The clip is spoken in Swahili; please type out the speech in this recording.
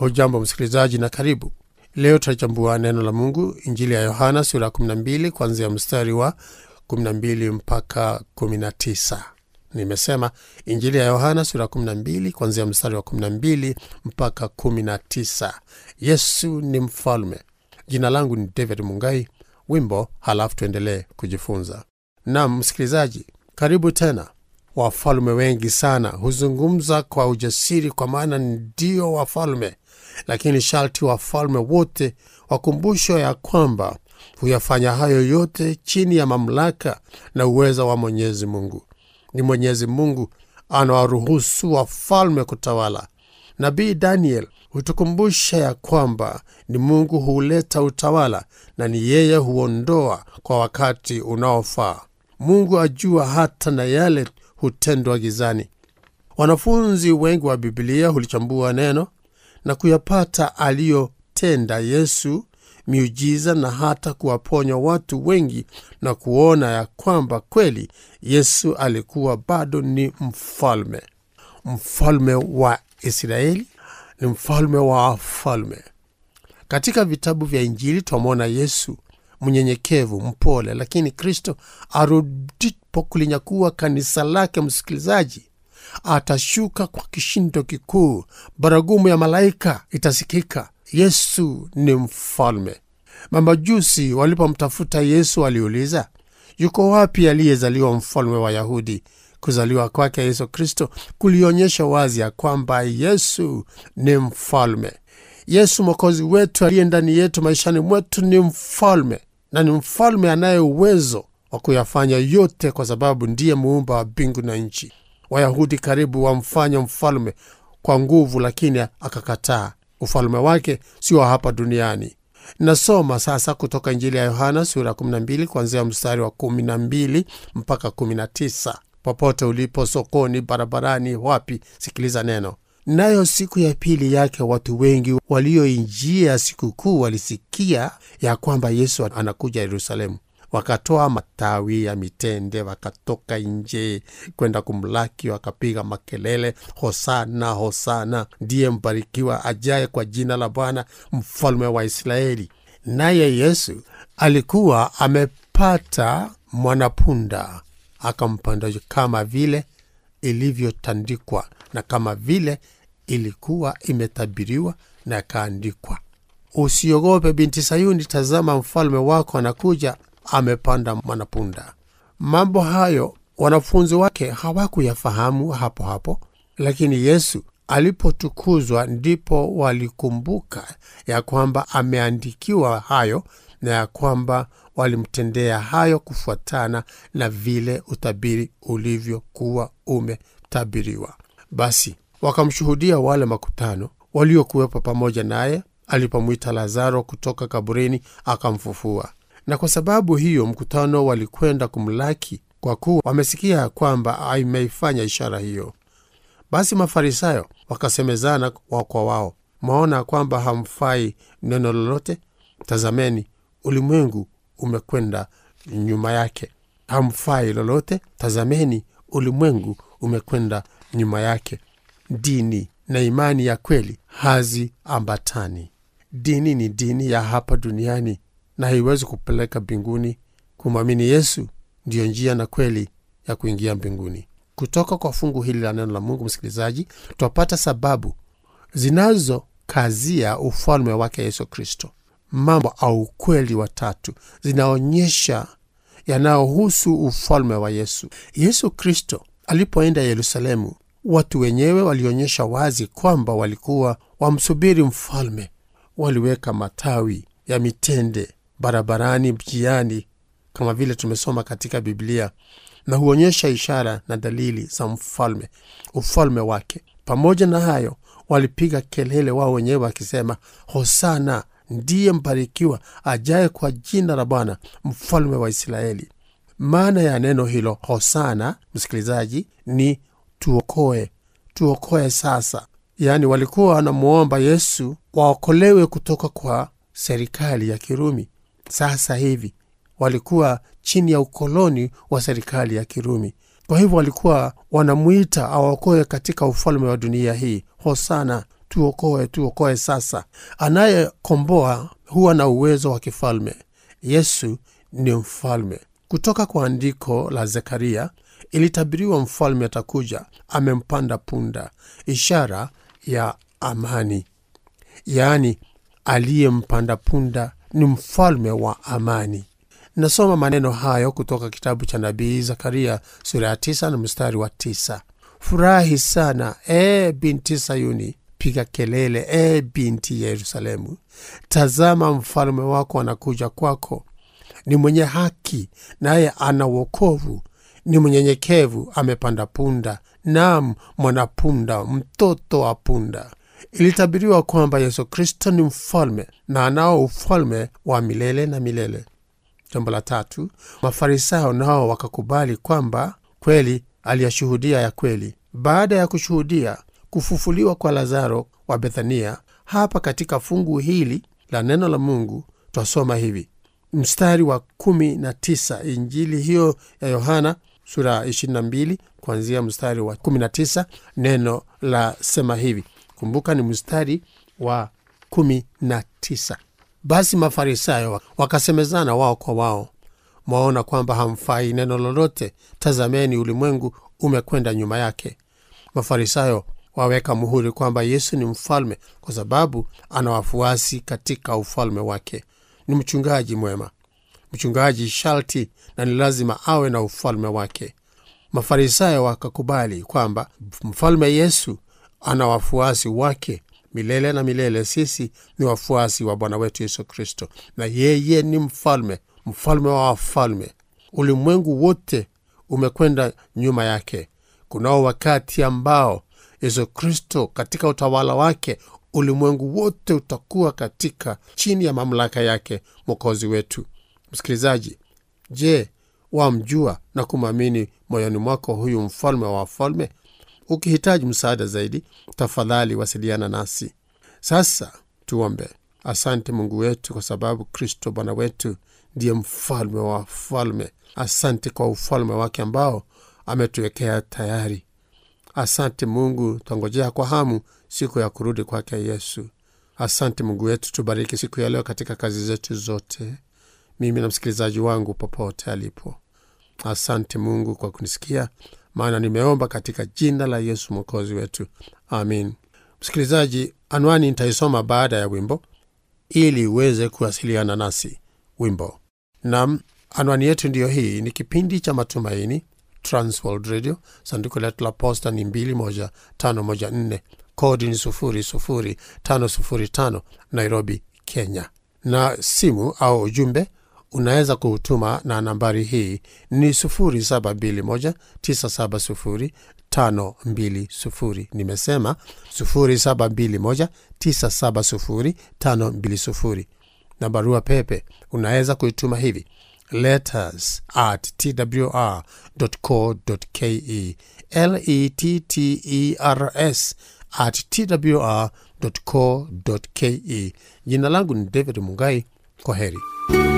hujambo msikilizaji na karibu leo tutachambua neno la mungu injili ya yohana sura ya 12 kuanzia mstari wa 12 mpaka 19 nimesema injili ya yohana sura ya 12 kuanzia mstari wa 12 mpaka 19 yesu ni mfalme jina langu ni david mungai wimbo halafu tuendelee kujifunza nam msikilizaji karibu tena wafalme wengi sana huzungumza kwa ujasiri kwa maana ndio wafalme lakini sharti wafalme wote wakumbushwa ya kwamba huyafanya hayo yote chini ya mamlaka na uweza wa mwenyezi mungu ni mwenyezi mungu anawaruhusu wafalme kutawala nabii daniel hutukumbusha ya kwamba ni mungu huuleta utawala na ni yeye huondoa kwa wakati unaofaa mungu ajua hata na yale hutendwa gizani wanafunzi wengi wa bibilia hulichambua neno na kuyapata aliyotenda yesu miujiza na hata kuwaponya watu wengi na kuona ya kwamba kweli yesu alikuwa bado ni mfalme mfalme wa israeli ni mfalme wa wafalme katika vitabu vya injili twamwona yesu mnyenyekevu mpole lakini kristo arudipo kulinyakua kanisa lake msikilizaji atashuka kwa kishindo kikuu baragumu ya malaika itasikika yesu ni mfalme mamajusi walipomtafuta yesu waliuliza yuko wapi aliyezaliwa mfalme wa yahudi kuzaliwa kwake yesu kristo kulionyesha wazi ya kwamba yesu ni mfalme yesu mwokozi wetu aliye ndani yetu maishani mwetu ni mfalme na ni mfalme anaye uwezo wa kuyafanya yote kwa sababu ndiye muumba wa mbingu na nchi wayahudi karibu wamfanya mfalme kwa nguvu lakini akakataa ufalme wake sio hapa duniani nasoma sasa kutoka injili ya yohana sura 12 kuanzia mstari wa 12 mpaka 19 popote ulipo sokoni barabarani wapi sikiliza neno nayo siku ya pili yake watu wengi walioinjia sikukuu walisikia ya kwamba yesu anakuja yerusalemu wakatoa matawi ya mitende wakatoka nje kwenda kumlaki wakapiga makelele hosana hosana ndiye mbarikiwa ajaye kwa jina la bwana mfalme wa israeli naye yesu alikuwa amepata mwanapunda akampanda kama vile ilivyotandikwa na kama vile ilikuwa imetabiriwa na ikaandikwa usiogope binti sayuni tazama mfalme wako anakuja amepanda mwanapunda mambo hayo wanafunzi wake hawakuyafahamu hapo hapo lakini yesu alipotukuzwa ndipo walikumbuka ya kwamba ameandikiwa hayo na ya kwamba walimtendea hayo kufuatana na vile utabiri ulivyokuwa umetabiriwa basi wakamshuhudia wale makutano waliokuwepo pamoja naye alipomwita lazaro kutoka kaburini akamfufua na kwa sababu hiyo mkutano walikwenda kumlaki kwa kuwa wamesikia kwamba ameifanya ishara hiyo basi mafarisayo wakasemezana wa kwa wao mwaona kwamba hamfai neno lolote tazameni ulimwengu umekwenda nyuma yake hamfai lolote tazameni ulimwengu umekwenda nyuma yake dini na imani ya kweli haziambatani dini ni dini ya hapa duniani na haiwezi kupeleka mbinguni kumwamini yesu ndiyo njia na kweli ya kuingia mbinguni kutoka kwa fungu hili la neno la mungu msikilizaji twapata sababu zinazokazia ufalme wake yesu kristo mambo au ukweli watatu zinaonyesha yanayohusu ufalme wa yesu yesu kristo alipoenda yerusalemu watu wenyewe walionyesha wazi kwamba walikuwa wamsubiri mfalme waliweka matawi ya mitende barabarani mjiani kama vile tumesoma katika biblia na huonyesha ishara na dalili za mfalme ufalme wake pamoja na hayo walipiga kelele wao wenyewe wakisema hosana ndiye mbarikiwa ajaye kwa jina la bwana mfalme wa israeli maana ya neno hilo hosana msikilizaji ni tuokoe tuokoe sasa yaani walikuwa wanamwomba yesu waokolewe kutoka kwa serikali ya kirumi sasa hivi walikuwa chini ya ukoloni wa serikali ya kirumi kwa hivyo walikuwa wanamwita awaokoe katika ufalme wa dunia hii hosana tuokoe, tuokoe sasa. Anayekomboa huwa na uwezo wa kifalme. Yesu ni mfalme. Kutoka kwa andiko la Zekaria ilitabiriwa mfalme atakuja amempanda punda, ishara ya amani. Yaani, aliyempanda punda ni mfalme wa amani. Nasoma maneno hayo kutoka kitabu cha nabii Zakaria sura ya tisa na mstari wa tisa. Furahi sana e binti Sayuni, piga kelele e binti Yerusalemu. Tazama, mfalme wako anakuja kwako, ni mwenye haki, naye ana wokovu, ni mnyenyekevu, amepanda punda, nam mwanapunda, mtoto wa punda. Ilitabiriwa kwamba Yesu Kristo ni mfalme na anao ufalme wa milele na milele. Jambo la tatu, Mafarisayo nao wakakubali kwamba kweli aliyashuhudia ya kweli. Baada ya kushuhudia kufufuliwa kwa Lazaro wa Bethania, hapa katika fungu hili la neno la Mungu twasoma hivi mstari wa kumi na tisa Injili hiyo ya Yohana sura 22 kuanzia mstari wa 19, neno la sema hivi. Kumbuka ni mstari wa 19. Basi Mafarisayo wakasemezana wao kwa wao, mwaona kwamba hamfai neno lolote. Tazameni, ulimwengu umekwenda nyuma yake. Mafarisayo waweka muhuri kwamba Yesu ni mfalme kwa sababu ana wafuasi katika ufalme wake. Ni mchungaji mwema. Mchungaji sharti na ni lazima awe na ufalme wake. Mafarisayo wakakubali kwamba mfalme Yesu ana wafuasi wake milele na milele. Sisi ni wafuasi wa Bwana wetu Yesu Kristo, na yeye ni mfalme, mfalme wa wafalme. Ulimwengu wote umekwenda nyuma yake. Kunao wakati ambao Yesu Kristo katika utawala wake ulimwengu wote utakuwa katika chini ya mamlaka yake, mwokozi wetu. Msikilizaji, je, wamjua na kumwamini moyoni mwako huyu mfalme wa wafalme? Ukihitaji msaada zaidi, tafadhali wasiliana nasi. Sasa tuombe. Asante Mungu wetu, kwa sababu Kristo Bwana wetu ndiye mfalme wa wafalme. Asante kwa ufalme wake ambao ametuwekea tayari. Asante Mungu, twangojea kwa hamu siku ya kurudi kwake Yesu. Asante Mungu wetu, tubariki siku ya leo katika kazi zetu zote, mimi na msikilizaji wangu popote alipo. Asante Mungu kwa kunisikia, maana nimeomba katika jina la Yesu mwokozi wetu, amin. Msikilizaji, anwani nitaisoma baada ya wimbo ili uweze kuwasiliana nasi. Wimbo nam, anwani yetu ndiyo hii. Ni kipindi cha Matumaini, Transworld Radio. Sanduku letu la posta ni 21514 kodi ni 00505 Nairobi, Kenya. Na simu au ujumbe unaweza kuutuma na nambari hii ni 0721970520. Nimesema 0721970520. Na barua pepe unaweza kuituma hivi letters at twr.co.ke, letters at twr.co.ke. Jina langu ni David Mungai. Kwa heri.